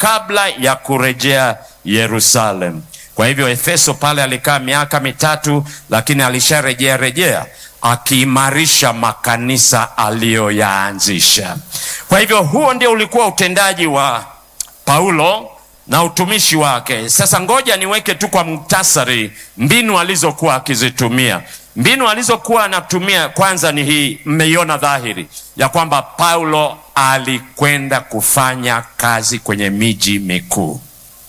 kabla ya kurejea Yerusalemu. Kwa hivyo Efeso pale alikaa miaka mitatu, lakini alisharejea rejea akiimarisha makanisa aliyoyaanzisha. Kwa hivyo huo ndio ulikuwa utendaji wa Paulo na utumishi wake. Sasa ngoja niweke tu kwa muktasari mbinu alizokuwa akizitumia. Mbinu alizokuwa anatumia kwanza ni hii, mmeiona dhahiri ya kwamba Paulo alikwenda kufanya kazi kwenye miji mikuu,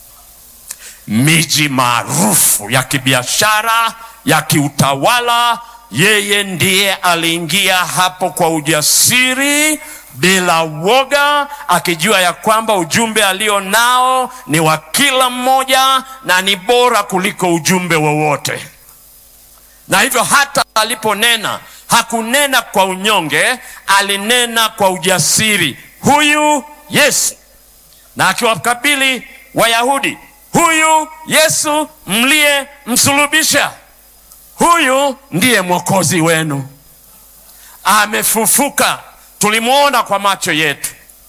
miji maarufu ya kibiashara, ya kiutawala. Yeye ndiye aliingia hapo kwa ujasiri bila woga, akijua ya kwamba ujumbe alio nao ni wa kila mmoja na ni bora kuliko ujumbe wowote. Na hivyo hata aliponena hakunena kwa unyonge, alinena kwa ujasiri, huyu Yesu, na akiwakabili Wayahudi, huyu Yesu mliye msulubisha, huyu ndiye mwokozi wenu, amefufuka. Tulimwona kwa macho yetu,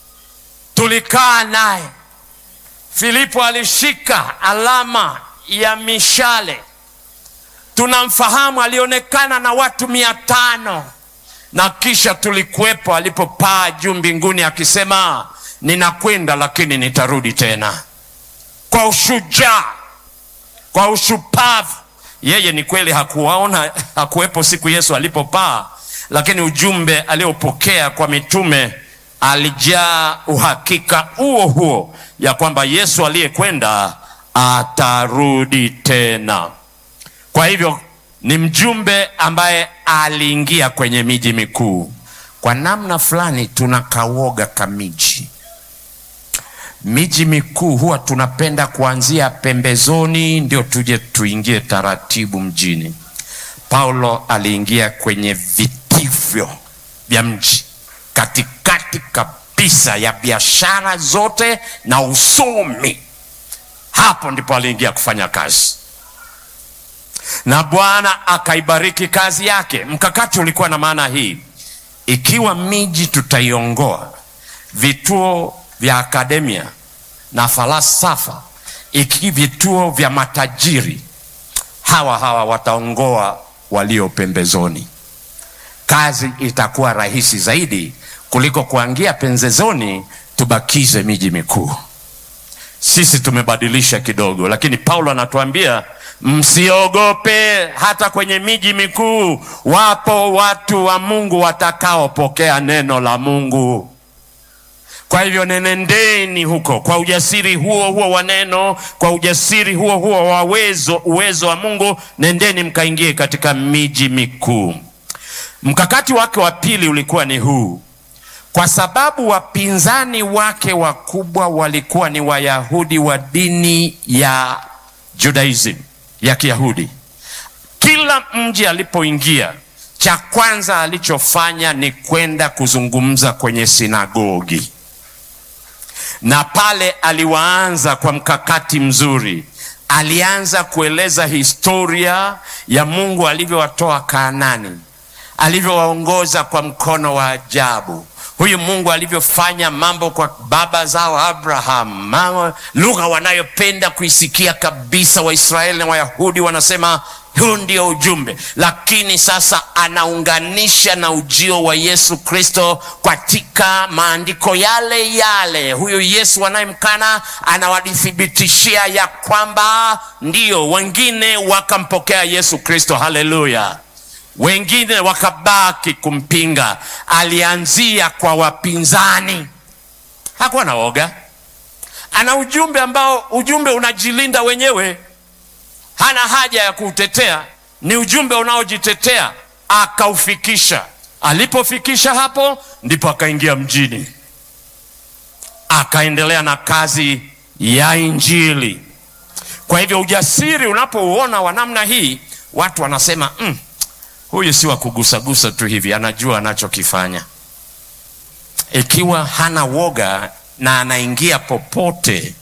tulikaa naye. Filipo alishika alama ya mishale, tunamfahamu. Alionekana na watu mia tano na kisha tulikuwepo alipopaa juu mbinguni akisema, ninakwenda lakini nitarudi tena. Kwa ushujaa, kwa ushupavu. Yeye ni kweli hakuwaona, hakuwepo siku Yesu alipopaa lakini ujumbe aliopokea kwa mitume alijaa uhakika huo huo ya kwamba Yesu aliyekwenda atarudi tena. Kwa hivyo ni mjumbe ambaye aliingia kwenye miji mikuu. Kwa namna fulani tuna kawoga kamiji. Miji mikuu huwa tunapenda kuanzia pembezoni ndio tuje tuingie taratibu mjini. Paulo aliingia kwenye vitivyo vya mji, katikati kabisa ya biashara zote na usomi. Hapo ndipo aliingia kufanya kazi, na Bwana akaibariki kazi yake. Mkakati ulikuwa na maana hii: ikiwa miji tutaiongoa, vituo vya akademia na falsafa, iki vituo vya matajiri, hawa hawa wataongoa walio pembezoni. Kazi itakuwa rahisi zaidi kuliko kuangia pembezoni tubakize miji mikuu. Sisi tumebadilisha kidogo, lakini Paulo anatuambia msiogope. Hata kwenye miji mikuu wapo watu wa Mungu watakaopokea neno la Mungu. Kwa hivyo nenendeni huko kwa ujasiri huo huo wa neno, kwa ujasiri huo huo wa uwezo, uwezo wa Mungu, nendeni mkaingie katika miji mikuu. Mkakati wake wa pili ulikuwa ni huu, kwa sababu wapinzani wake wakubwa walikuwa ni Wayahudi wa dini ya Judaism, ya Kiyahudi. Kila mji alipoingia, cha kwanza alichofanya ni kwenda kuzungumza kwenye sinagogi na pale aliwaanza kwa mkakati mzuri. Alianza kueleza historia ya Mungu alivyowatoa Kaanani, alivyowaongoza kwa mkono wa ajabu, huyu Mungu alivyofanya mambo kwa baba zao Abraham, lugha wanayopenda kuisikia kabisa Waisraeli na Wayahudi wanasema huu ndio ujumbe, lakini sasa anaunganisha na ujio wa Yesu Kristo katika maandiko yale yale. Huyu Yesu anayemkana anawadhibitishia ya kwamba ndio, wengine wakampokea Yesu Kristo, haleluya, wengine wakabaki kumpinga. Alianzia kwa wapinzani, hakuwa na woga. Ana ujumbe ambao ujumbe unajilinda wenyewe hana haja ya kuutetea, ni ujumbe unaojitetea. Akaufikisha. Alipofikisha hapo, ndipo akaingia mjini, akaendelea na kazi ya Injili. Kwa hivyo ujasiri unapouona wa namna hii, watu wanasema mm, huyu si wa kugusagusa tu hivi, anajua anachokifanya. Ikiwa hana woga na anaingia popote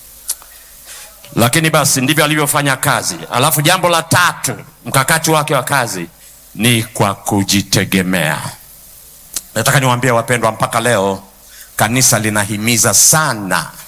lakini basi ndivyo alivyofanya kazi. Alafu jambo la tatu, mkakati wake wa kazi ni kwa kujitegemea. Nataka niwaambie wapendwa, mpaka leo kanisa linahimiza sana